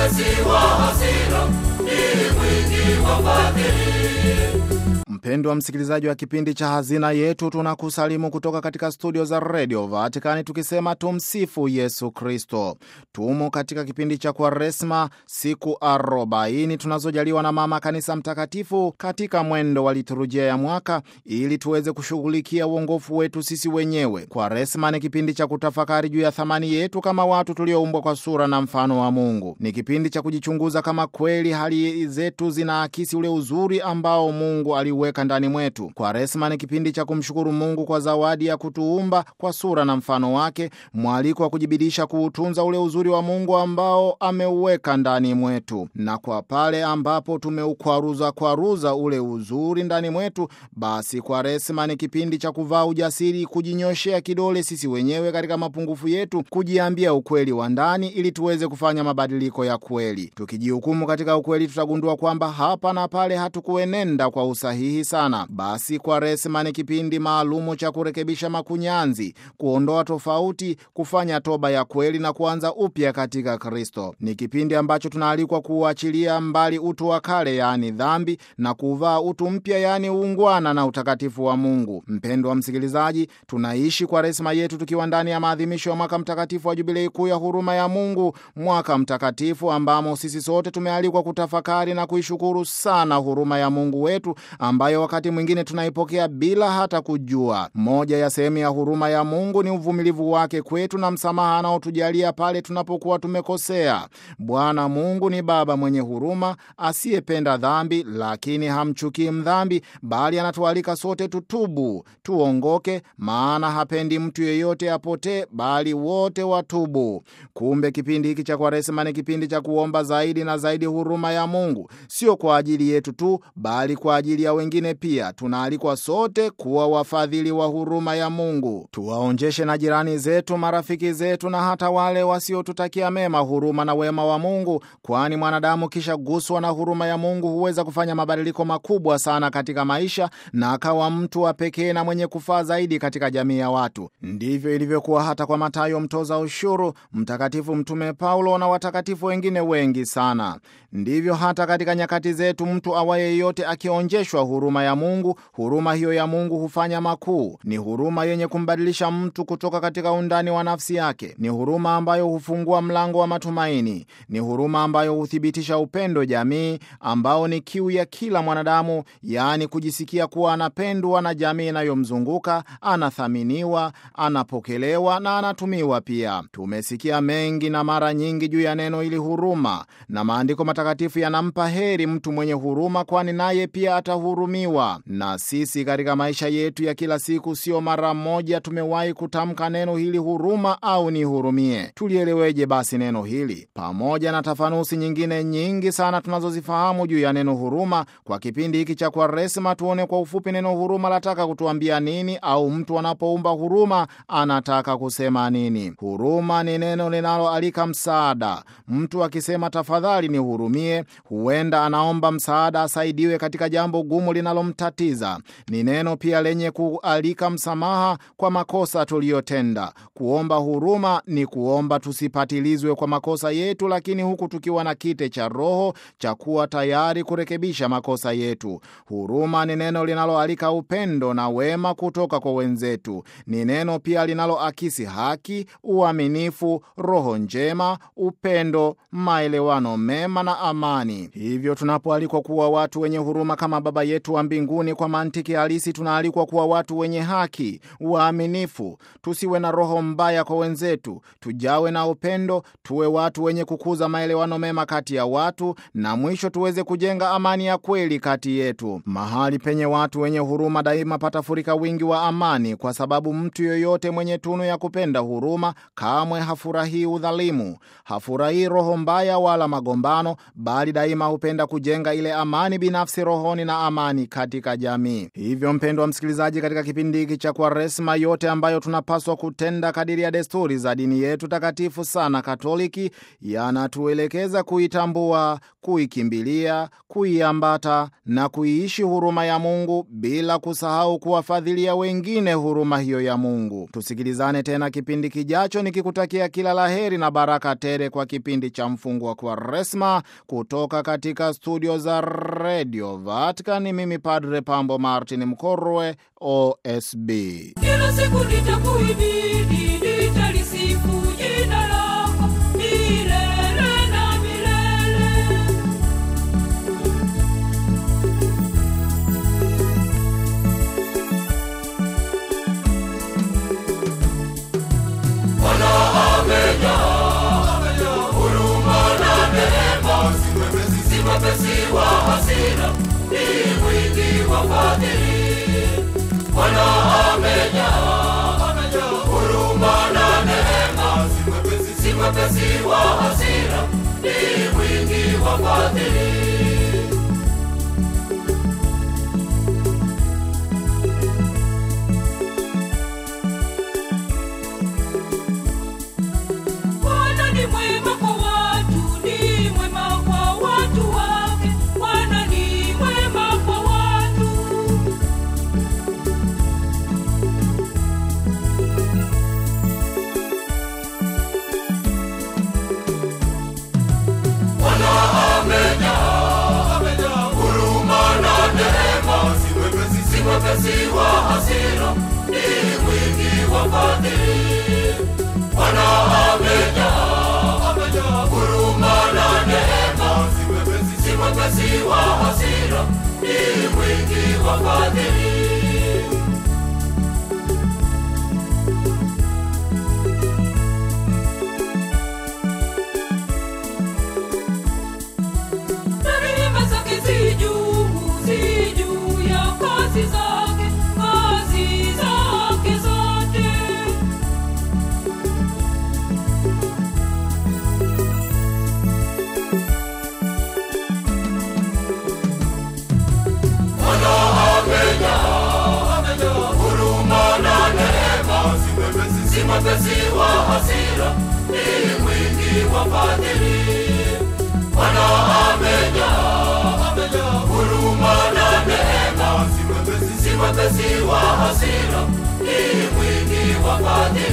mwepesi wa hasira, ni mwingi wa fadhili. Mpendwa msikilizaji wa kipindi cha Hazina Yetu, tunakusalimu kutoka katika studio za redio Vatikani tukisema tumsifu Yesu Kristo. Tumo katika kipindi cha Kwaresma, siku arobaini tunazojaliwa na Mama Kanisa Mtakatifu katika mwendo wa liturujia ya mwaka, ili tuweze kushughulikia uongofu wetu sisi wenyewe. Kwaresma ni kipindi cha kutafakari juu ya thamani yetu kama watu tulioumbwa kwa sura na mfano wa Mungu. Ni kipindi cha kujichunguza kama kweli hali zetu zinaakisi ule uzuri ambao Mungu aliweka ndani mwetu. Kwaresma ni kipindi cha kumshukuru Mungu kwa zawadi ya kutuumba kwa sura na mfano wake, mwaliko wa kujibidisha kuutunza ule uzuri wa Mungu ambao ameuweka ndani mwetu, na kwa pale ambapo tumeukwaruza kwaruza ule uzuri ndani mwetu, basi Kwaresma ni kipindi cha kuvaa ujasiri, kujinyoshea kidole sisi wenyewe katika mapungufu yetu, kujiambia ukweli wa ndani ili tuweze kufanya mabadiliko ya kweli. Tukijihukumu katika ukweli, tutagundua kwamba hapa na pale hatukuenenda kwa usahihi sana. Basi Kwaresma ni kipindi maalumu cha kurekebisha makunyanzi, kuondoa tofauti, kufanya toba ya kweli na kuanza upya katika Kristo. Ni kipindi ambacho tunaalikwa kuuachilia mbali utu wa kale, yaani dhambi, na kuvaa utu mpya, yaani uungwana na utakatifu wa Mungu. Mpendwa msikilizaji, tunaishi Kwaresma yetu tukiwa ndani ya maadhimisho ya mwaka mtakatifu wa Jubilei kuu ya huruma ya Mungu, mwaka mtakatifu ambamo sisi sote tumealikwa kutafakari na kuishukuru sana huruma ya Mungu wetu ambayo wakati mwingine tunaipokea bila hata kujua. Moja ya sehemu ya huruma ya Mungu ni uvumilivu wake kwetu na msamaha anaotujalia pale tunapokuwa tumekosea. Bwana Mungu ni Baba mwenye huruma, asiyependa dhambi, lakini hamchukii mdhambi, bali anatualika sote tutubu, tuongoke, maana hapendi mtu yeyote apotee, bali wote watubu. Kumbe kipindi hiki cha Kwaresma ni kipindi cha kuomba zaidi na zaidi huruma ya Mungu, sio kwa ajili yetu tu, bali kwa ajili ya wengine pia. Tunaalikwa sote kuwa wafadhili wa huruma ya Mungu, tuwaonjeshe na jirani zetu, marafiki zetu, na hata wale wasiotutakia mema huruma na wema wa Mungu, kwani mwanadamu kisha guswa na huruma ya Mungu huweza kufanya mabadiliko makubwa sana katika maisha na akawa mtu wa pekee na mwenye kufaa zaidi katika jamii ya watu. Ndivyo ilivyokuwa hata kwa Matayo mtoza ushuru, Mtakatifu Mtume Paulo na watakatifu wengine wengi sana. Ndivyo hata katika nyakati zetu, mtu awaye yote akionjeshwa huruma ya Mungu, huruma hiyo ya Mungu hufanya makuu. Ni huruma yenye kumbadilisha mtu kutoka katika undani wa nafsi yake. Ni huruma ambayo hufungua mlango wa matumaini. Ni huruma ambayo huthibitisha upendo jamii, ambao ni kiu ya kila mwanadamu, yaani kujisikia kuwa anapendwa na jamii inayomzunguka, anathaminiwa, anapokelewa na anatumiwa pia. Tumesikia mengi na mara nyingi juu ya neno hili huruma, na maandiko matakatifu yanampa heri mtu mwenye huruma, kwani naye pia atahurumiwa. Na sisi katika maisha yetu ya kila siku, sio mara moja tumewahi kutamka neno hili huruma au nihurumie. Tulieleweje basi neno hili? Pamoja na tafanusi nyingine nyingi sana tunazozifahamu juu ya neno huruma, kwa kipindi hiki cha Kwaresma tuone kwa ufupi neno huruma lataka kutuambia nini, au mtu anapoumba huruma anataka kusema nini. Huruma ni neno linaloalika msaada. Mtu akisema tafadhali nihurumie, huenda anaomba msaada asaidiwe katika jambo gumu linalomtatiza. Ni neno pia lenye kualika msamaha kwa makosa tuliyotenda. Kuomba huruma ni kuomba tusipatilizwe kwa makosa yetu, lakini huku tukiwa na kite cha Roho cha kuwa tayari kurekebisha makosa yetu. Huruma ni neno linaloalika upendo na wema kutoka kwa wenzetu. Ni neno pia linaloakisi haki, uaminifu, roho njema, upendo, maelewano mema na amani. Hivyo tunapoalikwa kuwa watu wenye huruma kama Baba yetu wa mbinguni, kwa mantiki halisi tunaalikwa kuwa watu wenye haki, waaminifu, tusiwe na roho mbaya kwa wenzetu, tujawe na upendo, tuwe watu wenye kukuza maelewano mema kati ya watu, na mwisho tuweze kujenga amani ya kweli kati yetu. Mahali penye watu wenye huruma daima patafurika wingi wa amani, kwa sababu mtu yoyote mwenye tunu ya kupenda huruma kamwe hafurahii udhalimu, hafurahii roho mbaya wala magombano, bali daima hupenda kujenga ile amani binafsi rohoni na amani amani katika jamii. Hivyo mpendwa msikilizaji, katika kipindi hiki cha Kwaresma, yote ambayo tunapaswa kutenda kadiri ya desturi za dini yetu takatifu sana Katoliki yanatuelekeza kuitambua, kuikimbilia, kuiambata na kuiishi huruma ya Mungu bila kusahau kuwafadhilia wengine huruma hiyo ya Mungu. Tusikilizane tena kipindi kijacho, nikikutakia kila laheri na baraka tele kwa kipindi cha mfungo wa Kwaresma kutoka katika studio za Radio Vatican. Mimi Padre Pambo Martin Mkorwe, OSB. Kila siku nitakuhimidi, nitalisifu jina lako milele na milele. Si mwepesi wa hasira, ni mwingi wa fadhili. Bwana amejaa, amejaa huruma na neema. Si mwepesi, si mwepesi wa hasira, ni mwingi wa fadhili. Bwana ni mwema kwa watu, ni mwema kwa watu wake. Bwana ni mwema kwa watu. Bwana amejaa, amejaa huruma na neema. Si mwepesi, si mwepesi wa hasira, ni mwingi wa fadhili. Bwana amejaa, amejaa huruma na neema. Si mwepesi, si mwepesi wa hasira, ni mwingi wa fadhili. Na rehema zake zi juu, zi juu ya kazi zake, kazi zake zote. Bwana amejaa, amejaa huruma na neema. Si mwepesi, si mwepesi wa hasira, ni mwingi wa fadhili. Bwana amejaa, amejaa huruma na neema. Si mwepesi, si mwepesi wa hasira, ni mwingi wa fadhili.